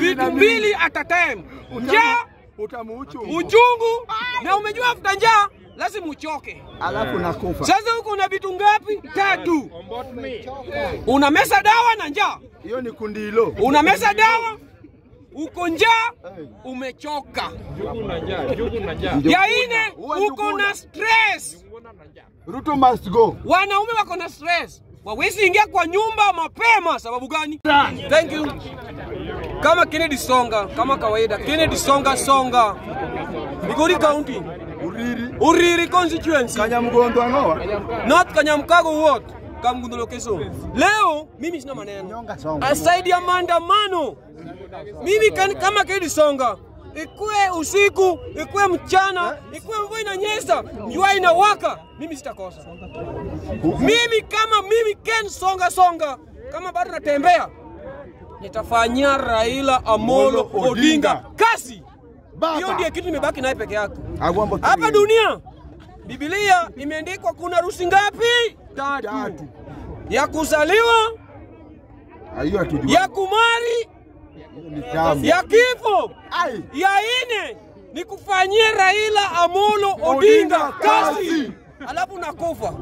vitu mbili at a time, njaa, utamuuchu uchungu, na umejua after njaa lazima uchoke. alafu nakufa. Sasa huko una vitu ngapi? Tatu. Unameza dawa na njaa, Hiyo ni kundi hilo. unameza dawa, uko njaa, umechoka. Ya ine, uko na stress. Ruto must go. Wanaume wako na stress, wawezi ingia kwa nyumba mapema. Sababu gani? Thank you. Kama Kennedy Songa, kama kawaida, Kennedy Songa Songa, Migori County, Uriri. Uriri constituency, Kanyamgondo anoa. North Kanyamkago ward, Kamgundu location. Leo mimi sina maneno Nyonga songa. aside ya maandamano. Mimi kan, kama Kennedy Songa, ikuwe usiku, ikuwe mchana, ikuwe mvua inanyesha, jua inawaka, mimi sitakosa. Mimi kama mimi Ken Songa Songa, kama bado natembea, nitafanyia Raila Amolo Amolo Odinga. Odinga kazi. Baba. Hiyo ndiyo kitu nimebaki naye peke yake. Agwambo Hapa dunia Biblia imeandikwa kuna harusi ngapi? Tatu. Tatu. Ya kuzaliwa, Hiyo hatujui. ya kumari, Hiyo ni tamu. ya kifo. Ai. Ya ine ni kufanyia Raila Amolo Odinga Odinga kazi, kazi. alafu nakufa.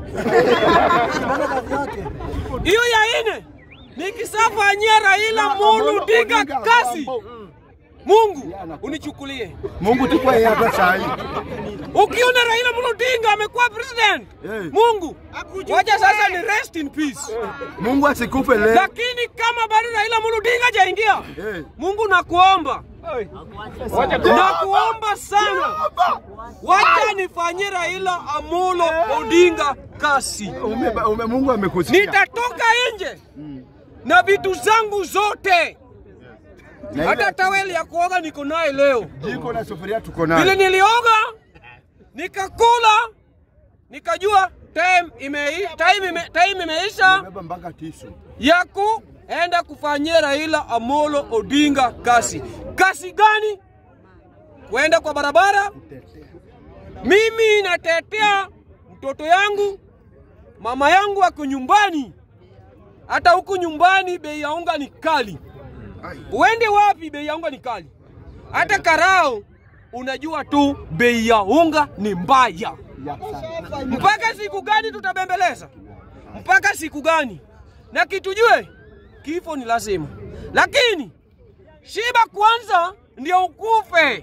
Hiyo ya ine nikisafanyia Raila Amolo Odinga kazi, Mungu unichukulie. Mungu tukwa yeye hata saa hii. Ukiona Raila Amolo Odinga amekuwa president, Eh. Mungu wacha sasa ni rest in peace. Mungu asikufe leo. Lakini kama bado Raila Amolo Odinga hajaingia, Eh. Mungu nakuomba, nakuomba sana, wacha nifanyie Raila Amolo Odinga kazi. Ume, ume, Mungu amekusikia. Nitatoka nje na vitu zangu zote, Na hata ile taweli ya kuoga niko naye leo. jiko na sufuria tuko Vile nayo. nilioga nikakula, nikajua time ime, time ime, time imeisha Beba mpaka tisu. ya kuenda kufanyia Raila Amolo Odinga kazi. Kazi gani? Kwenda kwa barabara. Mimi natetea mtoto yangu, mama yangu ako nyumbani. Hata huku nyumbani bei ya unga ni kali. Uende wapi, bei ya unga ni kali. Hata karao unajua tu bei ya unga ni mbaya. Ya sana. Mpaka siku gani tutabembeleza? Mpaka siku gani? Na kitujue kifo ni lazima, lakini shiba kwanza ndio ukufe.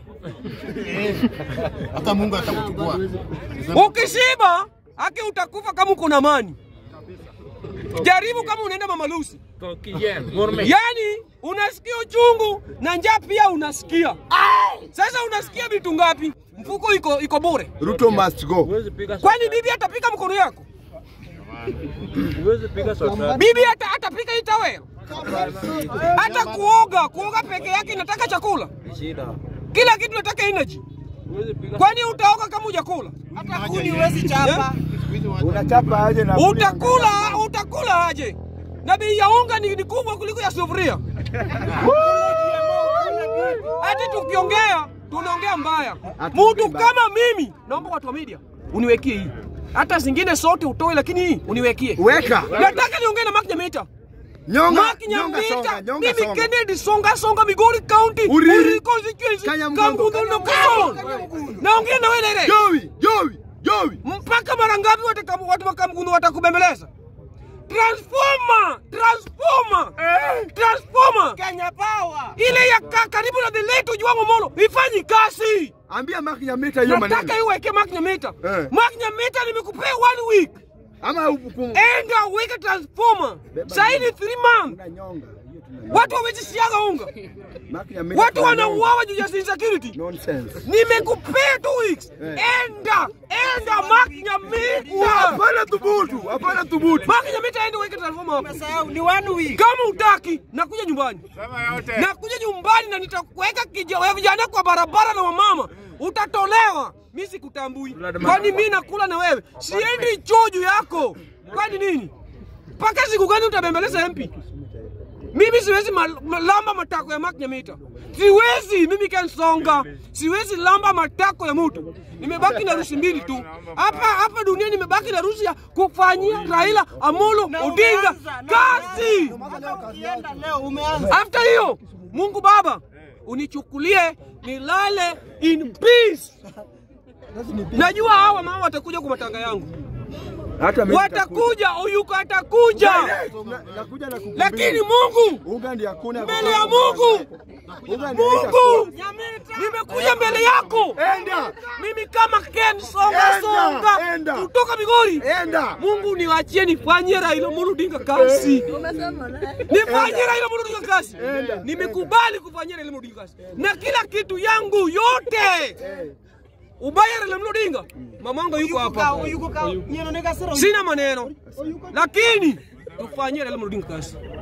hata Mungu atakuchukua. Ukishiba haki utakufa kama uko na amani. Jaribu kama unaenda Mama Lucy, yaani unasikia uchungu na njaa pia unasikia. Sasa unasikia vitu ngapi? Mfuko iko iko bure. Ruto must go. Kwani bibi atapika mkono yako? Bibi hata atapika hii tawel? Hata kuoga, kuoga peke yake inataka chakula. Kila kitu nataka energy. Kwani utaoga kama hujakula? Hata kuni huwezi chapa. Unachapa aje na Utakula, utakula aje? Na bei ya unga ni, ni kubwa kuliko ya sufuria. Hati tukiongea tunaongea mbaya. Mtu kama mimi, naomba watu wa media uniwekie hii, hata zingine sote utoe, lakini hii uniwekie. Weka. Nataka niongee na Mark Nyamita. Nyonga, Mark nyonga songa, Nyamita, nyonga mimi songa. Kennedy Songa Songa Migori County, Uriri. constituency, Kanyamgondo. Kangundu location. Naongea na wewe Lele. Joey, Joey, Joey. mpaka mara ngapi wataka- watu wa Kamgundu watakubembeleza? Transformer, transformer, transformer Kenya Power. ile ya ka, karibu na the late Ojwang Omolo ifanyi kazi. Ambia Mark Nyamita hiyo Nataka maneno. iweke Mark Nyamita. Eh. Mark Nyamita nimekupea one week, Ama hukumu. enda uweke transformer. Sasa ni three months, Nyonga. Hiyo tuna- watu hawezi siaga unga, Mark Nyamita. watu tuna nyonga. wanauawa juu ya insecurity. Nonsense. Nimekupea two weeks, Eh. enda enda Mark Nyamita. Hapana thubutu, hapana thubutu. Mark Nyamita enda uweke transformer hapo. Sasa ni one week. Kama utaki nakuja nyumbani, nakuja nyumbani na nitakuweka kija- vijana kwa barabara na wamama, utatolewa. Mi sikutambui, kwani mi nakula na wewe? Siendi choo juu yako, kwani nini? Mpaka siku gani utabembeleza MP? Mimi siwezi mal- ma- lamba matako ya Mark Nyamita, siwezi mimi Ken Songa, siwezi lamba matako ya mtu. Nimebaki na rusi mbili tu hapa hapa dunia, nimebaki na rusi ya kufanyia Raila Amolo Odinga umeanza, na kazi. Hata ukienda leo umeanza. After hiyo Mungu Baba unichukulie nilale in peace. Najua hawa mama watakuja kwa matanga yangu, Hata mimi watakuja, Oyuka atakuja, nitakuja. Na- Nakuja na kukumbia. lakini Mungu Unga ndiye hakuna. mbele ya Mungu, Unga ndiye Mungu itakuwa. nimekuja mbele yako Enda. mimi kama Ken songa Enda, songa enda. kutoka Migori. Enda. Mungu niwachie nifanye Raila Amolo Odinga kazi. Nifanye Raila Amolo Odinga kazi. Enda. Nimekubali kufanyia Raila Amolo Odinga kazi. Na kila kitu yangu yote. Ubaya Raila Amolo Odinga. Mamangu yuko hapa. Yuko ka nyeno nega sero. Sina maneno. Lakini tufanyie Raila Amolo Odinga kazi.